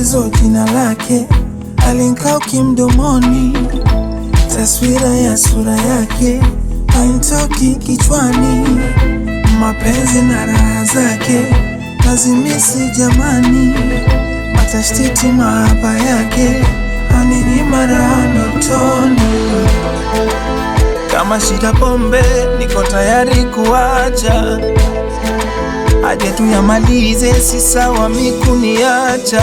tatizo jina lake alinkauki mdomoni, taswira ya sura yake hainitoki kichwani, mapenzi na raha zake nazimisi jamani, matashtiti mahaba yake aninyima raha ndotoni. Kama shida pombe, niko tayari kuacha, aje tuyamalize, si sawa mikuniacha.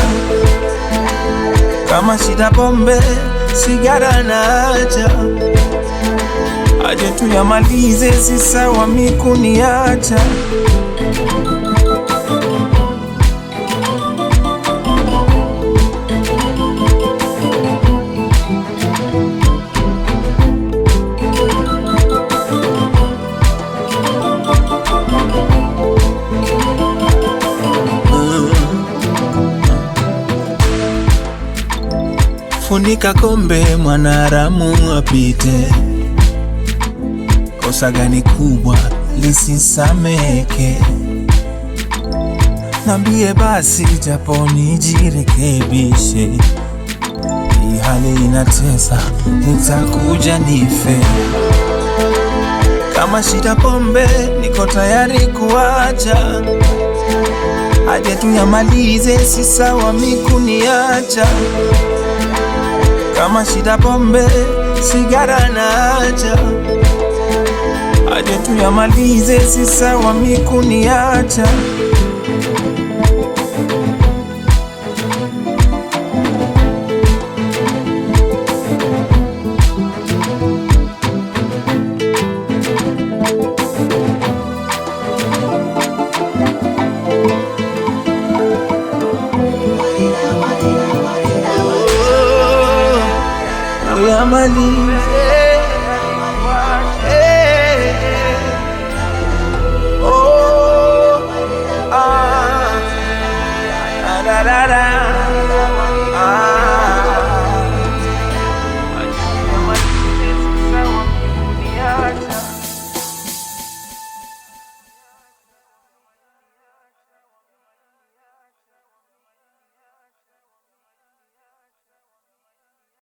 Kama shida pombe, sigara naacha, aje tuyamalize, si sawa mikuniacha. Funika kombe, mwanaharamu apite. Kosa gani kubwa lisisameke? Nambie basi, japo nijirekebishe. Hii hali inatesa, nitakuja nife. Kama shida pombe, niko tayari kuacha, aje tuyamalize, si sawa mikuniacha kama shida pombe, sigara naacha, aje tuyamalize, si sawa mikuniacha. Tuyamalize